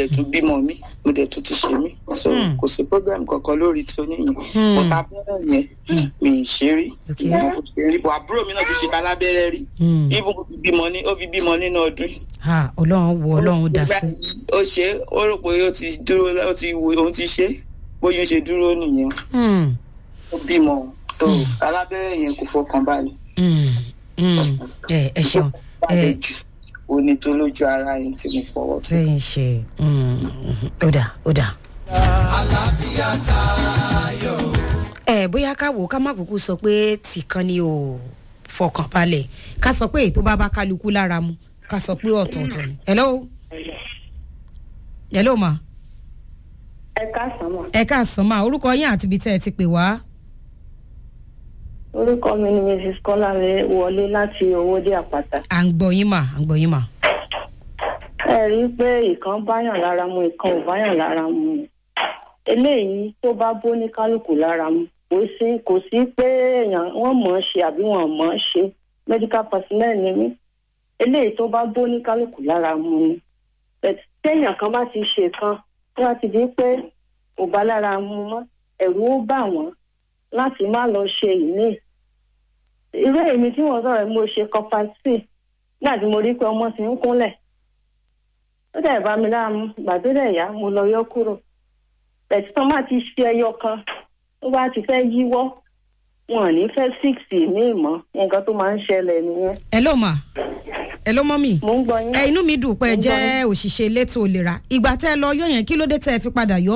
dẹ̀ tún bímọ mi mo dẹ̀ tún ti ṣe mí so Hmm. kò sí program kankan lórí tí oníyìn Hmm. mo ta abẹ́rẹ́ yẹn mi ì ṣe rí Okay. mo kò ṣe rí bọ̀ àbúrò mi náà ti ṣe ta lábẹ́rẹ́ rí Hmm. even ó fi bímọ ní ó fi bímọ nínú ọdún yìí. Ah, ọlọ́run wo ọlọ́run dá sí. ó ṣe é, ó rò pé ó ti dúró ó ti wo òun ti ṣe é, bóyá ó ṣe dúró nìyẹn Hmm. ó bímọ so alábẹ́rẹ́ yẹn kò fọkàn balẹ̀ Hmm. Hmm. ẹ ẹ ṣeun balẹ̀ ẹ jù òní tó lójú ara yẹn tí mo fọwọ́ sí. ṣe ń ṣe Hmm. ó dà ó dà. ẹ bóyá ká wò ó ká má kúkú sọ pé tìkan ni ò fọkàn balẹ̀ ká sọ pé èyí tó bá bá kálukú lára mu ká sọ pé ọ̀tọ̀ọ̀tọ̀ ni. hello hello ma ẹ káàsán mọ ẹ káàsán ma orúkọ yín àti ibi tẹ́ ẹ ti pè wá. orúkọ mi ni mrs kọláre wọlé láti owóde àpáta à ń gbọ́ yín mà à ń gbọ́ yín mà. ẹ rí i pé ìkan báyàn lára mu ìkan ò báyàn lára mu eléyìí tó bá bó ní kálukú lára mu kò sí kò sí pé èèyàn wọn mọ̀ ọ́n ṣe àbí wọn mọ̀ ọ́n ṣe medical personnel ni mí eléyìí tó bá bó ní kálukú lára mu ni But téèyàn kan bá ti ṣe kan tó bá ti di pé kò bá lára mu mọ́ ẹ̀rù ó bà wọ́n láti má lọ ṣe ìní irú èmi tí wọ́n sọ̀rọ̀ mo ṣe kọpasí nígbà tí mo rí pé ọmọ ti ń kúnlẹ̀ ó dẹ̀ bá mi láàmú gbàdúrà ìyá mo lọ yọ kúrò bẹ̀tí tán bá ti ṣe ẹyọ kan tó bá ti fẹ́ yíwọ́ wọn ò ní fẹ́ síìsì ní ìmọ̀ nǹkan tó máa ń ṣẹlẹ̀ nìyẹn hello ma hello mọ́mì. mò ń gbọ́ yín. ẹ inú mi dùn pé ẹ Mo ń gbọ́ jẹ́ òṣìṣẹ́ elétò ìlera ìgbà tẹ́ ẹ lọ yọ yẹn kí ló dé tẹ́ ẹ fi padà yọ.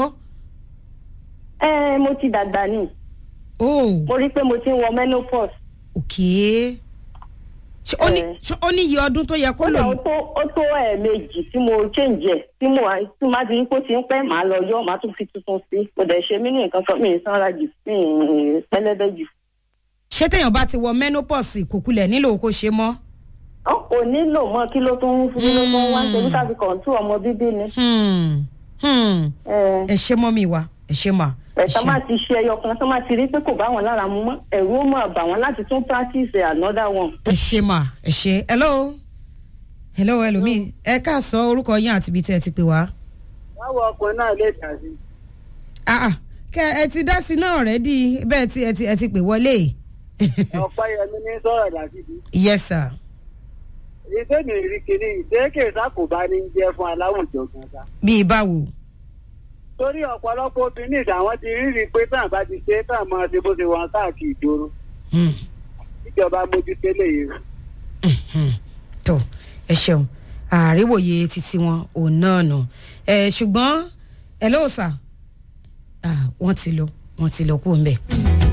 ẹ mo ti dàgbà ni oh mo rí i pé mo ti ń wọ menopause. okay ṣé ó ní Eh. ṣé ó ní iye ọdún tó yẹ kó lò kódà ó ní. tó ó tó ẹ̀ẹ̀mejì tí mo change ẹ̀ tí mo tí má ti rí pé ó ti ń pẹ́ màá lọ yọ màá tún fi tuntun sí mo dẹ̀ ṣe mí ní nǹkan kan mi ì sanra jù mi ì pẹlẹbẹ jù. ṣé téèyàn bá ti wọ menopause kò kulẹ̀ nílò kó ṣe mọ́. ó kò nílò mọ́ kí ló tún kí ló tún wá ṣe bí káfí kọ̀ǹtù ọmọ bíbí ni. Hmm, hmm. ẹ ẹ ṣe mọ́ mi wá ẹ ṣe mà. ẹ ẹ̀sán ṣe. máa ti ṣe ẹyọ kan tó máa ti rí pé kò bá wọn lára mu mọ́ ẹ̀rù ó máa bà wọ́n láti tún practice another one. ẹ ṣe mà ẹ ṣe hello hello ẹlòmíì ẹ káàsán orúkọ yín àti ibi tẹ́ ẹ ti pè wá. báwo ọkùnrin náà lè dà sí. Ah, ah, kẹ ẹ ti dá sí náà rẹ di bẹ́ẹ̀ tí ẹ ti ẹ ti pè wọlé. ọ̀pẹ́yẹmí ní sọ̀rọ̀ dàbíbi. yes sir. ìṣe mi rí kiri ìṣèké sákòbá ní jẹ́ fún aláwùjọ gangan. bíi báwo. torí ọ̀pọ̀lọpọ̀ obìnrin ìdáwọn ti rí rí i pé tàn bá ti ṣe tàn máa ṣe bó ṣe wọn káàkiri ìdòrò Hmm. ìjọba mójútó léyìí. Mhm. tó ẹ ṣeun àríwòye títí wọn òun náà nù ẹ ṣùgbọ́n ẹ lóò sà wọ́n ti lọ wọ́n ti lọ kú ń bẹ̀.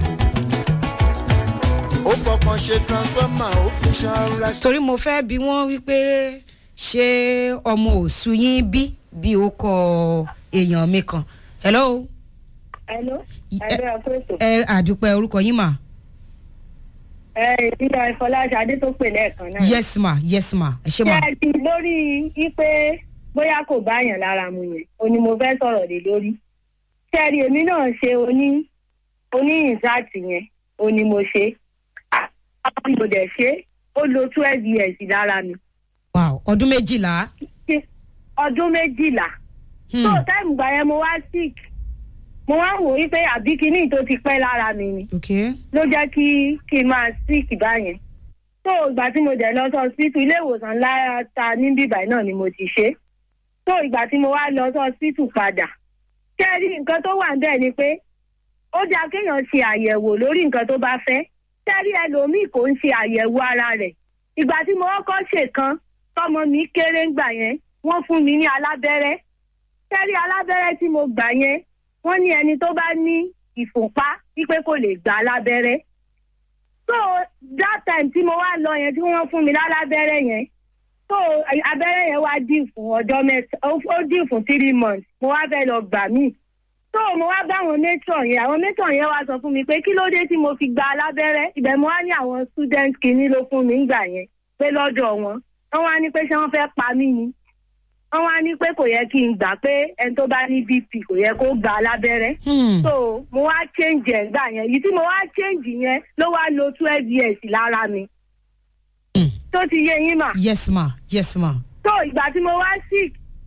ó fọkàn ṣe transformer ó fi ṣanra ṣe. torí mo fẹ́ bí wọ́n wípé ṣé ọmọ òṣù yín bí bí ó kọ èèyàn mi kan hello hello Ẹ- ẹgbẹ́ ọkọ̀ ẹ àdúpẹ́ orúkọ yín mà ẹ ìpínlẹ̀ ìfọláṣadé tó pè lẹ́ẹ̀kan náà. yes ma yes ma ẹ ṣe ma ṣé ẹ ti lórí wípé bóyá kò bá yàn lára mu yẹn o ni mo fẹ́ sọ̀rọ̀ lé lórí. ṣé ẹ rí èmi náà ṣe oní oní ìsáàtì yẹn o ni mo ṣe. àwọn mo dẹ̀ ṣe ó lo twelve years lára mi. wow ọdún méjìlá. ọdún méjìlá. Hmm. tó táìmù gbà yẹn mo wá sick mo wá wò wípé àbí kinní tó ti pẹ́ lára mi ni okay ló jẹ́ kí kí n máa sick báyẹn. tó ìgbà tí mo dẹ̀ lọ sọ síìtù ilé ìwòsàn ńlá ta ní bíbáyìí náà ni mo ti ṣe. tó ìgbà tí mo wá lọ sọ síìtù padà. ṣé ẹ rí nǹkan tó wà níbẹ̀ ni pé ó dáa kéèyàn ṣe àyẹ̀wò lórí nǹkan tó bá fẹ́. ṣé ẹ rí ẹlòmíì kò ń ṣe àyẹ̀wò ara rẹ̀. ìgbà tí mo kọ́kọ́ ṣèkan tọmọ mi kéré ńgbà yẹn wọ́n fún mi ní alábẹ́rẹ́. ṣé ẹ rí alábẹ́rẹ́ tí mo gbà yẹn wọ́n ní ẹni tó bá ní ìfúnpá wípé kò lè gbà lábẹ́rẹ́ so that time tí mo wá lọ yẹn tí wọ́n fún mi lálábẹ́rẹ́ yẹn so abẹ́rẹ́ yẹn wá dì fún ọjọ́ mẹ́ta ó ó dì fún three months mo wá fẹ́ lọ gbà mí so mo wá bá àwọn matron yẹn àwọn matron yẹn wá sọ fún mi pé kí ló dé tí mo fi gba alábẹ́rẹ́ ibẹ̀ mo wá ní àwọn student kìíní ló fún mi ńgbà yẹn pé lọ́dọ̀ wọn wọ́n wá ní pé ṣé wọ́n fẹ́ pa mí ni wọ́n wá ní pé kò yẹ kí n gbà pé ẹni tó bá ní bp kò yẹ kó gba alábẹ́rẹ́ Hmm. so mo wá change ẹ̀ gbà yẹn èyí tí mo wá change yẹn ló wá lo twelve years lára mi Hmm. tó ti yé yín mà yes ma yes ma so ìgbà tí mo wá sick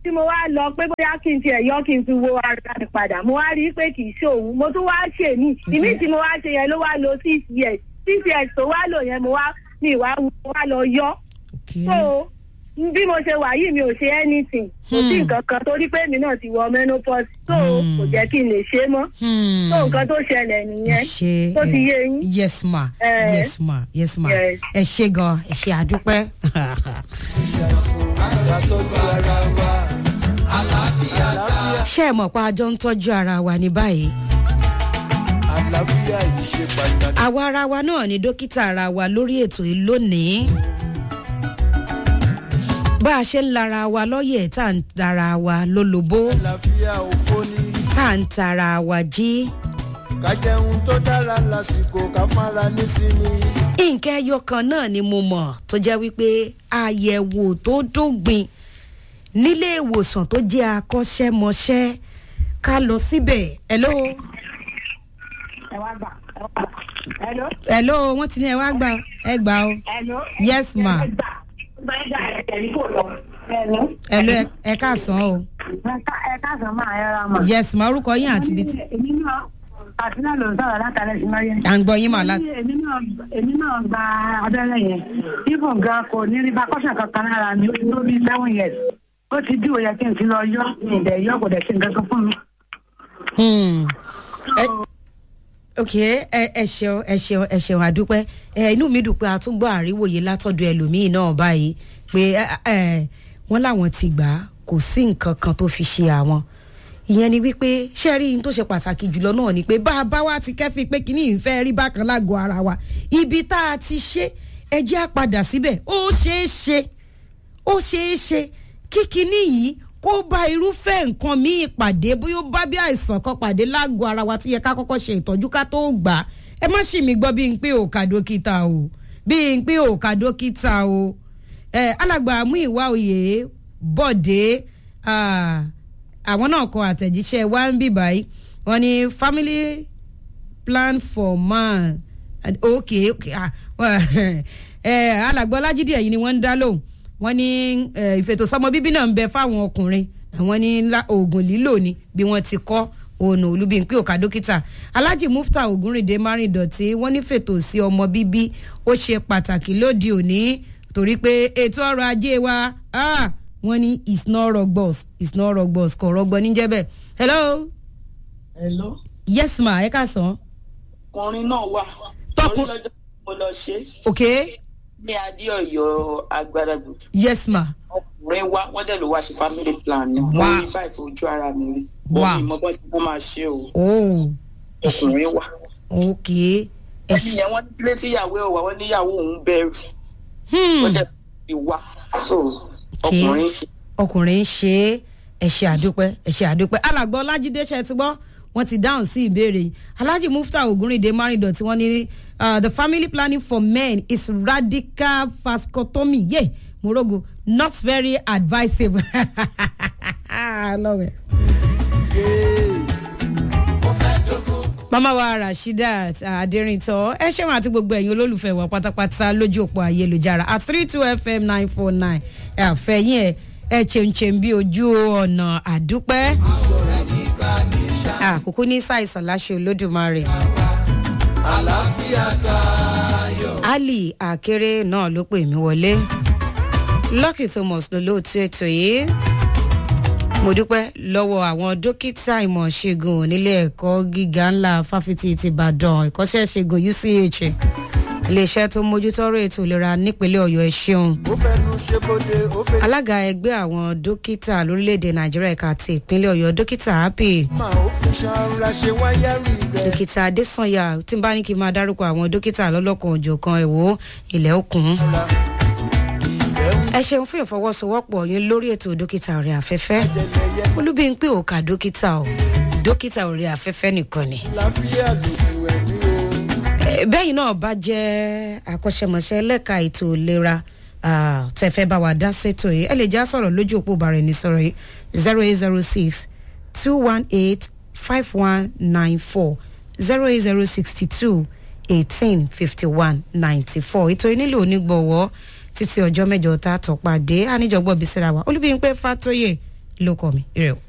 tí mo wá lọ pé bóyá kí n tiẹ̀ yọ kí n fi wo ara mi padà mo wá rí i pé kì í ṣe òun mo tún wá ṣe mí ìmí tí mo wá ṣe yẹn ló wá lo six years six years tó wá lò yẹn mo wá mi ìwà mo wá lọ yọ okay. so bí mo ṣe wà yìí mi ò ṣe anything kò sí Hmm. nǹkan kan torí pé èmi náà ti wọ menopause so Hmm. kò jẹ́ kí n lè ṣe é mọ́ Hmm. so nǹkan tó ṣẹlẹ̀ nìyẹn ṣe tó ti yé yín. yes ma Eh. yes ma yes ma Yes. ẹ ṣe gan ẹ ṣe àdúpẹ́. àtọ́jú ara wa àlàáfíà ṣé ẹ mọ̀ pé a jọ ń tọ́jú ara wa ní báyìí àlàáfíà yìí ṣe pàtàkì. àwa ara wa náà ni dókítà ara wa lórí ètò yìí lónìí bá a ṣe ń lara wa lọ́yẹ̀ tá à ń tara wa lólobó àlàáfíà òfò ni tá à ń tara wa jí ká jẹun tó dára lásìkò ká fara nísìnyí. nǹkan ẹyọ kan náà ni mo mọ̀ tó jẹ́ wípé àyẹ̀wò tó dógbin nílé ìwòsàn tó jẹ́ akọ́ṣẹ́mọṣẹ́ ká lọ síbẹ̀ hello ẹ wá gbà ẹ wá gbà hello hello wọ́n ti ní ẹ wá gbà ẹ gbà o hello. yes ma ẹ gbà ẹ gbà ẹ tẹ̀lé kò lọ. hello. hello ẹ- ẹ káàsán o ẹ káàsán máa ẹ ra mà. yes ma orúkọ yín àti ibi tí èmi náà àti náà ló ń sọ̀rọ̀ látàlẹ́ sí máyé. à ń gbọ́ yín mà lá èmi náà èmi náà gba abẹ́rẹ́ yẹn ibò gan kò ní rí bákọ́sà kankan lára mi ó ti tó bíi seven years ó ti dí òye kí n ti lọ yọ ìdẹ̀ yọ kò dẹ̀ sí nǹkan kan fún mi. Hmm. Ẹ- ok ẹ ẹ ṣeun ẹ ṣeun ẹ ṣeun àdúpẹ́ ẹ inú mi dùn pé a tún gbọ́ àríwòye látọ̀dọ̀ ẹlòmíín náà báyìí pé ẹ ẹ wọ́n láwọn ti gbà á kò sí nǹkan kan tó fi ṣe àwọn ìyẹn ni wípé ṣé rí n tó ṣe pàtàkì jùlọ náà ni pé bá a bá wa ti kẹ́fì pé kíní ìfẹ́ rí bákan lágọ̀ọ́ ara wa ibi tá a ti ṣe ẹ jẹ́ á padà síbẹ̀ ó ṣeé ṣe ó ṣeé ṣe kí kinní yìí kó bá irúfẹ́ nǹkan míì pàdé bóyá ó bá bí àìsàn kan pàdé lágọ̀ọ́ ara wa tó yẹ ká kọ́kọ́ ṣe ìtọ́jú ká tó gbà á ẹ má ṣì mí gbọ́ bí n pé òkà dókítà o bí n pé òkà dókítà o ẹ alàgbà mú ìwà òye bọ̀dé ah, àwọn náà kọ àtẹ̀jíṣẹ́ wá ń bì báyìí wọ́n ní family plan for man And- ok ok ah, well, eh, alàgbà ọlájídé ẹ̀yìn ni wọ́n ń dá lóhùn wọ́n ní eh, ìfètòsọ́mọ bíbí náà ń bẹ fáwọn ọkùnrin àwọn ní ńlá- oògùn lílò ni bí wọ́n ti kọ́ ònà olúbíńpé òkà dókítà alhaji mufta ogunrinde márìndọ̀tí wọ́n ní fètò sí ọmọ bíbí ó ṣe pàtàkì lóde òní torí pé ètò ọrọ̀ ajé wa ah, wọ́n ní it's not rogbos it's not rogbos kò rọgbọ níjẹ́ bẹ́ẹ̀ hello hello yes ma ẹ ká sàn. ọkùnrin náà wà Tọkùn- torí lọ́jọ́ tí mo lọ ṣe ok ní adéọyọ agbáragbòdì yes ma ọkùnrin wa wọ́n dẹ̀ ló wá ṣe family plan ni Wow. wọ́n rí báyìí fojú ara mi rí Wow. wọ́n mi mọ bọ́ sí wọ́n máa ṣe o oh ọkùnrin wa ok ẹ ẹni ṣe yẹn wọ́n ní kílé tíyàwó ẹ̀ wà wọ́n níyàwó òun bẹ̀rù hmm. wọ́n dẹ̀ fi wá so ọkùnrin ṣe ọkùnrin ń ṣe é ẹ ṣe àdúpẹ́ ẹ ṣe àdúpẹ́ alàgbọ́ ọlájídé ṣe ti gbọ́ wọ́n ti dáhùn sí ìbéèrè yìí alhaji mufta ogunrinde marindo tí wọ́n ní uh, the family planning for men is radical vasectomy ye morogo not very advisable I love it. mama wa rasheedat aderinto ẹ ṣeun àti gbogbo ẹ̀yin olólùfẹ́ wa pátápátá lójú òpó ayélujára at three two fm nine four nine ẹ àfẹ́yìn ẹ ẹ ṣeunṣeun bí ojú ọ̀nà àdúpẹ́ àkókò ní ṣàìsàn láṣẹ olódùmarè ali akéré náà ló pè mí wọlé lucky thomas ló lóòótọ́ ètò yìí mo dúpẹ́ lọ́wọ́ àwọn dókítà ìmọ̀ ṣègùn nílé ẹ̀kọ́ gíga ńlá fáfitì ti ìbàdàn ìkọ́ṣẹ́ ṣègùn uch iléeṣẹ́ tó mójútọ́rọ̀ ètò ìlera nípínlẹ̀ ọ̀yọ́ ẹ̀ ṣeun ó fẹnu ṣe bóde ó fẹ́ alága ẹgbẹ́ àwọn dókítà lórílẹ̀‐èdè nàìjíríà ẹ̀ka ti ìpínlẹ̀ ọ̀yọ́ dókítà happy máa ó fi ṣanra ṣe wáyárì rẹ̀. dókítà adésanya tí n bá ní kí n máa dárúkọ àwọn dókítà lọ́lọ́kan òjọ̀kan ẹ̀wò ilẹ̀ òkun ẹ ṣeun fún ìfọwọ́sowọ́pọ̀ yín lórí ètò dókítà ọ̀rẹ́ afẹ́fẹ́ olúbíńpé òkà dókítà o dókítà ọ̀rẹ́ afẹ́fẹ́ nìkan ni láfíà lòdù ẹ̀mí o. Eh, bẹ́yìn náà bá jẹ́ akọ́ṣẹ́mọṣẹ́ lẹ́ka ètò ìlera ah, tẹ́ fẹ́ bá wa dá sétò yìí ẹ lè já sọ̀rọ̀ lójú òpó bàrẹ̀ ní sọ̀rọ̀ yìí zero eight zero six two one eight five one nine four zero eight zero sixty two eighteen fifty one ninety four ètò yìí nílò onígbọ̀wọ́ títí ọjọ́ mẹ́jọ tá a tọ̀ pàdé àníjọgbọ́ bisira wa olúbíyìnpé fàtóyè ló kọ mi ire o.